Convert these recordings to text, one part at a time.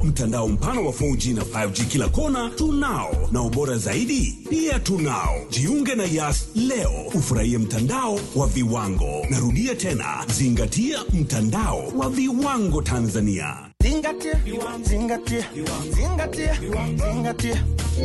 Mtandao mpana wa 4G na 5G kila kona tunao, na ubora zaidi pia tunao. Jiunge na Yas leo ufurahie mtandao wa viwango. Narudia tena, zingatia mtandao wa viwango Tanzania. Zingatia, zingatia, zingatia, zingatia.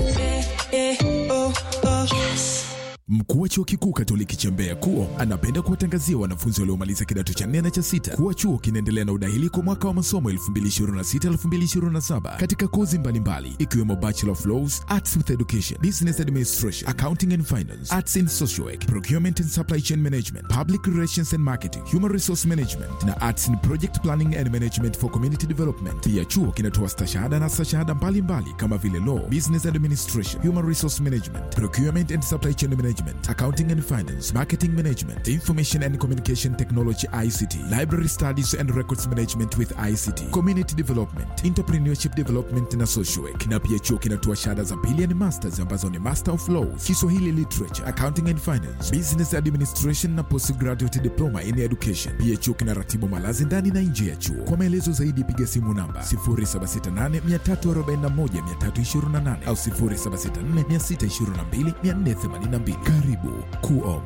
Mkuu wa chuo kikuu Katoliki cha Mbeya KUO anapenda kuwatangazia wanafunzi waliomaliza kidato cha nne na cha sita kuwa chuo kinaendelea na udahili kwa mwaka wa masomo 2026-2027 katika kozi mbalimbali ikiwemo Bachelor of Laws, Arts with Education, Business Administration, Accounting and Finance, Arts in Social Work, Procurement and Supply Chain Management, Public Relations and Marketing, Human Resource Management na Arts in Project Planning and Management for Community Development. Pia chuo kinatoa stashahada na stashahada mbalimbali kama vile Law, Business Administration, Human Resource Management, Procurement and Supply Chain Management, Accounting and Finance, Marketing Management, Information and Communication Technology ICT, Library Studies and Records Management with ICT, Community Development, Entrepreneurship Development na Social Work. Na pia chuo kinatoa shahada za pili ni masters ambazo ni Master of Laws, Kiswahili Literature, Accounting and Finance, Business Administration na Postgraduate Diploma in Education. Pia chuo kinaratibu malazi ndani na nje ya chuo. Kwa maelezo zaidi piga simu namba 0768 341 328 au 0764 622 482. Karibu KUO.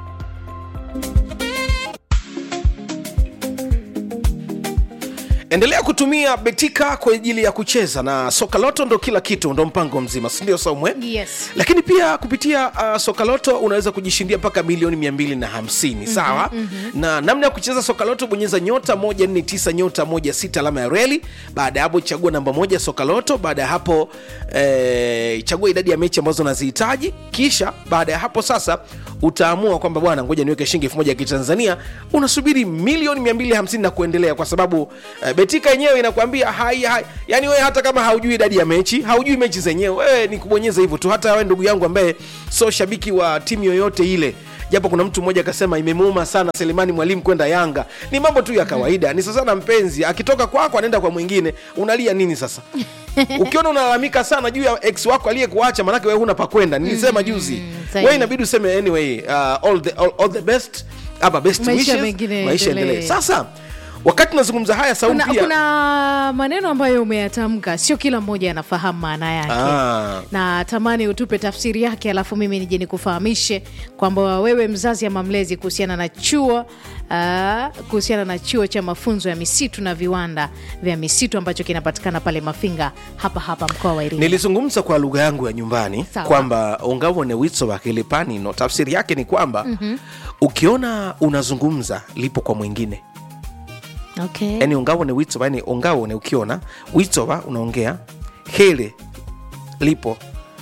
endelea kutumia betika kwa ajili ya kucheza na sokaloto ndo kila kitu ndo mpango mzima sindio saumwe Yes. lakini pia kupitia uh, sokaloto unaweza kujishindia mpaka milioni 250 mm-hmm, sawa mm-hmm. na namna ya kucheza sokaloto bonyeza nyota 149 nyota 16 alama ya reli baada ya hapo chagua namba moja sokaloto baada ya hapo eh, chagua idadi ya mechi ambazo unazihitaji kisha baada ya hapo sasa utaamua kwamba bwana ngoja niweke shilingi elfu moja ya kitanzania unasubiri milioni 250 na kuendelea kwa sababu eh, betika yenyewe inakwambia hai, hai yani wewe hata kama haujui idadi ya mechi haujui mechi zenyewe wewe ni kubonyeza hivyo tu hata wewe ndugu yangu ambaye sio shabiki wa timu yoyote ile japo kuna mtu mmoja akasema imemuuma sana selemani mwalimu kwenda yanga ni mambo tu ya kawaida ni sasa na mpenzi akitoka kwako anaenda kwa mwingine unalia nini sasa ukiona unalalamika sana juu ya ex wako aliyekuacha manake wewe huna pakwenda nilisema juzi sahihi. wewe inabidi useme anyway uh, all, the, all, all the best ama best Maisha wishes, mengine maisha yaendelee. endelee sasa wakati tunazungumza haya sauti kuna, pia kuna maneno ambayo umeyatamka sio kila mmoja anafahamu maana yake Ah. na tamani utupe tafsiri yake alafu mimi nije nikufahamishe kwamba wewe mzazi ama mlezi kuhusiana na chuo uh, kuhusiana na chuo cha mafunzo ya misitu na viwanda vya misitu ambacho kinapatikana pale mafinga hapa hapa mkoa wa iringa nilizungumza kwa lugha yangu ya nyumbani Sawa. kwamba ungawone witso wa kilipanino tafsiri yake ni kwamba mm-hmm. ukiona unazungumza lipo kwa mwingine okay. yani ungawone witso yani ungawone ukiona witsowa unaongea hele lipo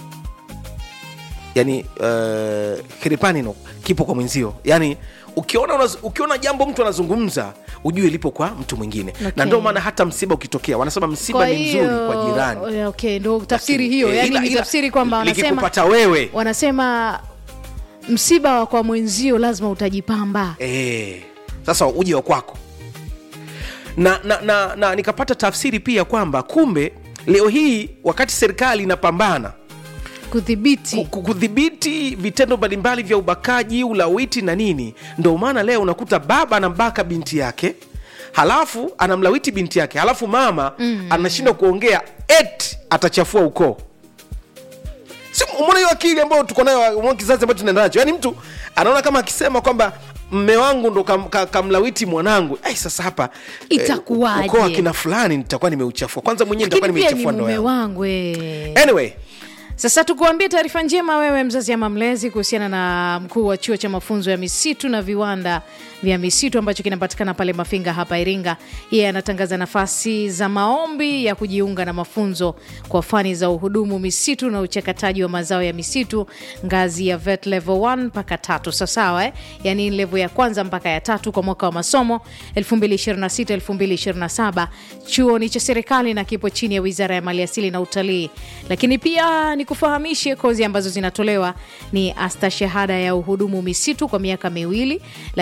yani uh, kilipanino kipo kwa mwenzio yani ukiona, unaz, ukiona jambo mtu anazungumza ujue lipo kwa mtu mwingine Okay. na ndio maana hata msiba ukitokea wanasema msiba Kwa ni mzuri hiyo- kwa jirani okay, ndo tafsiri Lakini, hiyo eh, yani ila- ni ila tafsiri kwamba wanasema likikupata wewe wanasema msiba wa kwa mwenzio lazima utajipamba e, sasa uje wa kwako na, na, na, na nikapata tafsiri pia kwamba kumbe leo hii wakati serikali inapambana kudhibiti ku- ku- kudhibiti vitendo mbalimbali vya ubakaji ulawiti na nini ndo maana leo unakuta baba anambaka binti yake halafu anamlawiti binti yake halafu mama mm. anashindwa kuongea et atachafua ukoo si umeona hiyo akili ambayo tuko nayo umeona kizazi ambacho tunaenda nacho yaani mtu anaona kama akisema kwamba mme wangu ndo kam, ka, kamlawiti mwanangu ai sasa hapa eh, Itakuwaje? ukoo wa kina fulani nitakuwa nimeuchafua kwanza mwenyewe nitakuwa lakini pia ni nimeichafua ndoa mume yangu wangu eh. anyway sasa tukuambie taarifa njema wewe mzazi ama mlezi kuhusiana na mkuu wa chuo cha mafunzo ya misitu na viwanda vya misitu ambacho kinapatikana pale mafinga hapa iringa yeye anatangaza nafasi za maombi ya kujiunga na mafunzo kwa fani za uhudumu misitu na uchakataji wa mazao ya misitu ngazi ya vet level 1 mpaka tatu sawasawa eh? yaani level ya kwanza mpaka ya tatu kwa mwaka wa masomo 2026-2027 chuo ni cha serikali na kipo chini ya wizara ya maliasili na utalii lakini pia nikufahamishe kozi ambazo zinatolewa ni astashahada ya uhudumu misitu kwa miaka miwili lakini asta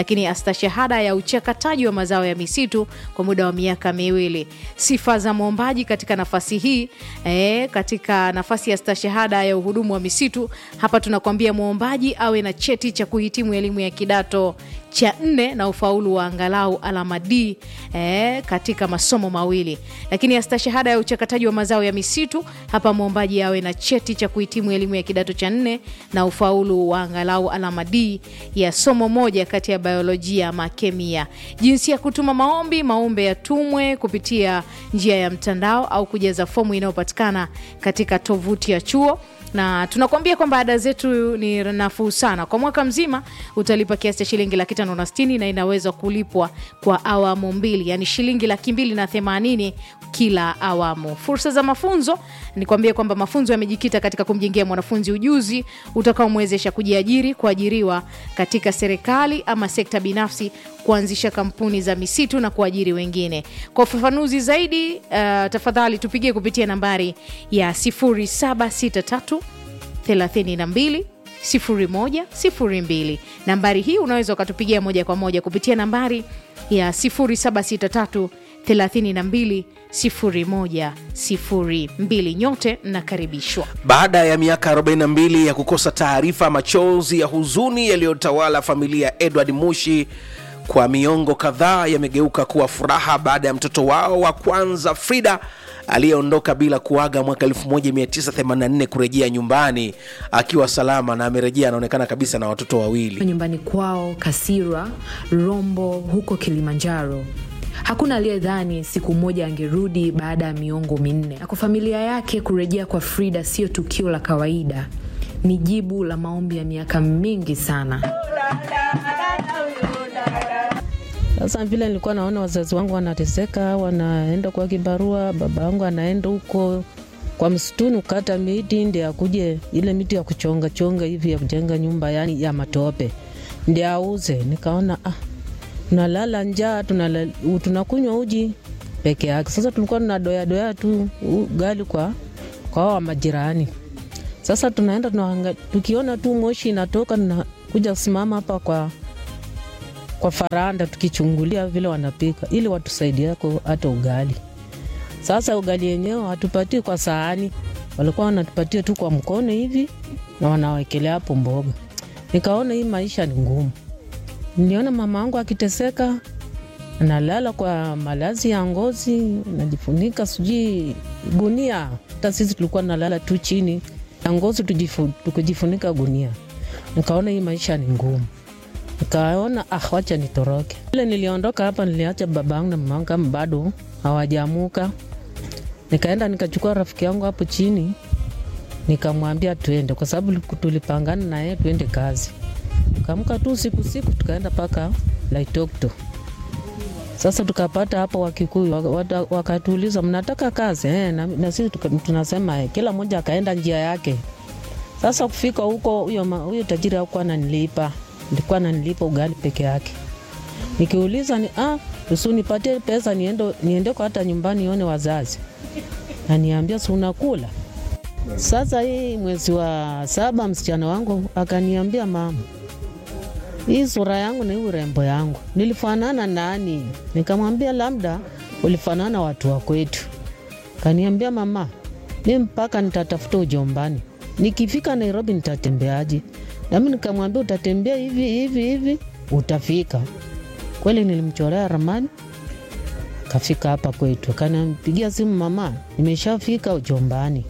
stashahada ya uchakataji wa mazao ya misitu kwa muda wa miaka miwili. Sifa za mwombaji katika nafasi hii e, katika nafasi ya stashahada ya uhudumu wa misitu, hapa tunakwambia mwombaji awe na cheti cha kuhitimu elimu ya kidato cha nne na ufaulu wa angalau alama D eh, katika masomo mawili. Lakini ya stashahada ya uchakataji wa mazao ya misitu, hapa mwombaji awe na cheti cha kuhitimu elimu ya kidato cha nne na ufaulu wa angalau alama D ya somo moja kati ya biolojia ama kemia. Jinsi ya kutuma maombi, maombi yatumwe kupitia njia ya mtandao au kujaza fomu inayopatikana katika tovuti ya chuo na tunakuambia kwamba ada zetu ni nafuu sana. Kwa mwaka mzima utalipa kiasi cha shilingi laki tano na sitini na inaweza kulipwa kwa awamu mbili, yani shilingi laki mbili na themanini kila awamu. Fursa za mafunzo ni kuambia kwamba mafunzo yamejikita katika kumjengea mwanafunzi ujuzi utakaomwezesha kujiajiri, kuajiriwa katika serikali ama sekta binafsi, kuanzisha kampuni za misitu na kuajiri wengine. Kwa ufafanuzi zaidi, uh, tafadhali tupigie kupitia nambari ya 0763 32 0102. Nambari hii unaweza ukatupigia moja kwa moja kupitia nambari ya 0763 32 0102. Nyote mnakaribishwa. Baada ya miaka 42 ya kukosa taarifa, machozi ya huzuni yaliyotawala familia ya Edward Mushi kwa miongo kadhaa yamegeuka kuwa furaha baada ya mtoto wao wa kwanza Frida aliyeondoka bila kuaga mwaka 1984 kurejea nyumbani akiwa salama na amerejea, anaonekana kabisa na watoto wawili. nyumbani kwao Kasira, Rombo huko Kilimanjaro. Hakuna aliyedhani siku moja angerudi baada ya miongo minne, na kwa familia yake kurejea kwa Frida sio tukio la kawaida, ni jibu la maombi ya miaka mingi sana. Sasa vile nilikuwa naona wazazi wangu wanateseka, wanaenda kwa kibarua, baba yangu anaenda huko kwa msituni kukata miti ndi akuje ile miti ya kuchonga chonga hivi ya kujenga nyumba yani ya matope ndi auze. Nikaona ah, tunalala njaa, tunala- tunakunywa uji peke yake. Sasa tulikuwa tunadoya doya tu ugali kwa kwa hao majirani. Sasa tunaenda tunaanga, tukiona tu moshi inatoka, tunakuja kusimama hapa kwa kwa faranda tukichungulia vile wanapika ili watusaidiako hata ugali. Sasa ugali yenyewe hatupatii kwa sahani, walikuwa wanatupatia tu kwa mkono hivi na wanawekelea hapo mboga. Nikaona hii maisha ni ngumu. Niliona mama angu akiteseka, analala kwa malazi ya ngozi, najifunika sijui gunia. Hata sisi tulikuwa nalala tu chini ya ngozi tujifu- tukijifunika gunia. Nikaona hii maisha ni ngumu nikaona ah, wacha nitoroke. Ile niliondoka hapa, niliacha babangu na mamangu kama bado hawajamuka. Nikaenda nikachukua rafiki yangu hapo chini, nikamwambia tuende, kwa sababu tulipangana na yeye tuende kazi. Tukaamka tu siku siku, tukaenda mpaka Laitokto. Sasa tukapata hapo Wakikuyu waka- wata- wakatuuliza mnataka kazi eh, na, na sisi tuka- tunasema eh, kila mmoja akaenda njia yake. Sasa kufika huko, huyo ma- huyo tajiri hakuwa ananilipa, nilikuwa ananilipa ugali peke yake. Nikiuliza ni ah, usu nipatie pesa niende niendeko hata nyumbani nione wazazi, aniambia si unakula. Sasa hii mwezi wa saba msichana wangu akaniambia, mama, hii sura yangu na hii urembo yangu nilifanana nani? Nikamwambia labda ulifanana watu wa kwetu. Kaniambia, mama, mi mpaka nitatafuta ujombani, nikifika Nairobi nitatembeaje? Nami nikamwambia utatembea hivi hivi hivi utafika. Kweli nilimchorea ramani, kafika hapa kwetu, akanipigia simu, mama, nimeshafika ujombani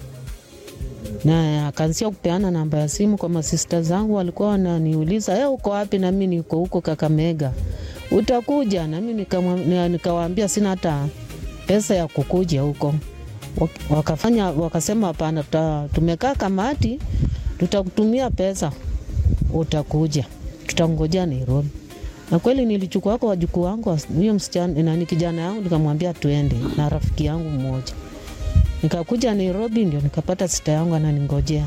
na akaanzia kupeana namba ya simu kwa masista zangu, walikuwa wananiuliza e, uko wapi? Nami niko huko Kakamega, utakuja? Nami nikamwa- nika nikawaambia sina hata pesa ya kukuja huko. Wak- Wakafanya wakasema hapana, tuta- tumekaa kamati, tutakutumia pesa, utakuja, tutangojea Nairobi. Na kweli nilichukua kwa wajukuu wangu, huyo msichana nani, kijana yangu, nikamwambia tuende na rafiki yangu mmoja nikakuja Nairobi ndio nikapata sita yangu ananingojea.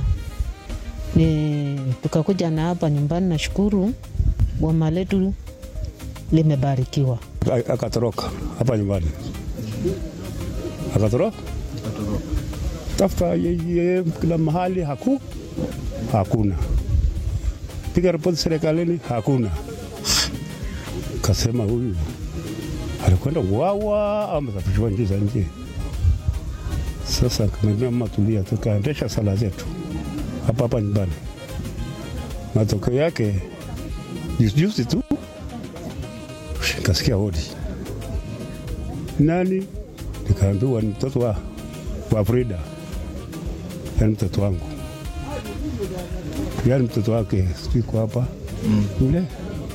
Ni tukakuja na hapa nyumbani, nashukuru boma letu limebarikiwa. A- akatoroka hapa nyumbani, akatoroka tafuta yeye kila mahali, haku hakuna, piga ripoti serikalini, hakuna. Kasema huyu alikwenda kuwawa ama tapichwa nchi za nje. Sasa kamwambia mama, tulia, tukaendesha sala zetu hapa hapa nyumbani. Matokeo yake juzi juzi tu nikasikia hodi, nani? Nikaambiwa ni mtoto wa, wa Frida, yani mtoto wangu, yani mtoto wake siko hapa yule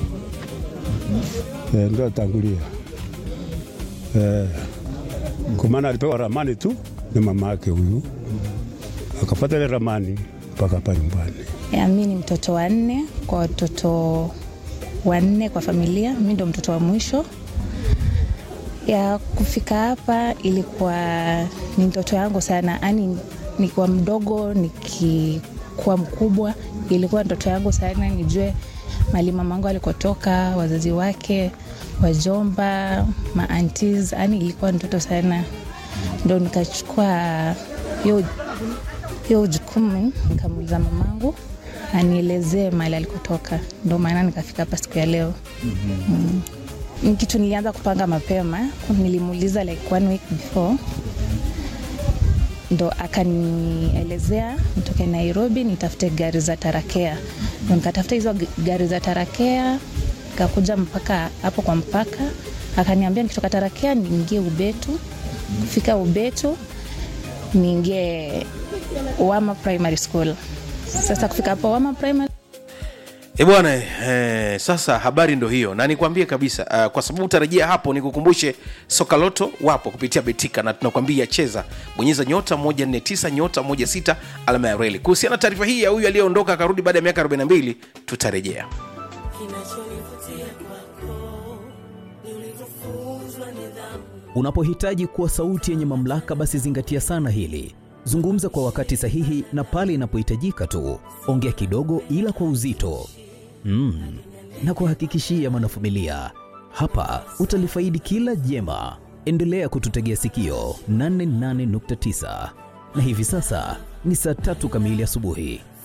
Eh, ndo atangulia eh, kwa maana alipewa ramani tu na mama yake huyu, akapata ile ramani mpaka hapa nyumbani. Ya, mi ni mtoto wa nne kwa watoto wanne kwa familia. Mi ndo mtoto wa mwisho. Ya kufika hapa ilikuwa ni ndoto yangu sana, yani nikiwa mdogo nikikuwa mkubwa, ilikuwa ndoto yangu sana nijue mali mamangu alikotoka, wazazi wake, wajomba, maantis, yani ilikuwa ndoto sana, ndo nikachukua hiyo hiyo jukumu nikamuuliza mamangu anielezee mahali alikotoka, ndo maana nikafika hapa siku ya leo. mm. Ni kitu nilianza kupanga mapema, nilimuuliza like one week before, ndo akanielezea nitoke Nairobi nitafute gari za tarakea, ndo nikatafuta hizo g- gari za tarakea, nikakuja mpaka hapo kwa mpaka, akaniambia nikitoka tarakea niingie Ubetu. Kufika Ubetu niingie Wama Primary School. Sasa kufika hapo Wama Primary E bwana eh, sasa habari ndo hiyo, na nikwambie kabisa uh, kwa sababu utarejea hapo, nikukumbushe Sokaloto wapo kupitia Betika na tunakwambia cheza, bonyeza nyota 149 nyota 16 alama ya reli. Kuhusiana na taarifa hii ya huyu aliyeondoka akarudi baada ya miaka 42 tutarejea. Unapohitaji kuwa sauti yenye mamlaka, basi zingatia sana hili. Zungumza kwa wakati sahihi na pale inapohitajika tu. Ongea kidogo, ila kwa uzito mm. na kuhakikishia mwanafamilia, hapa utalifaidi kila jema. Endelea kututegea sikio 88.9 na hivi sasa ni saa tatu kamili asubuhi.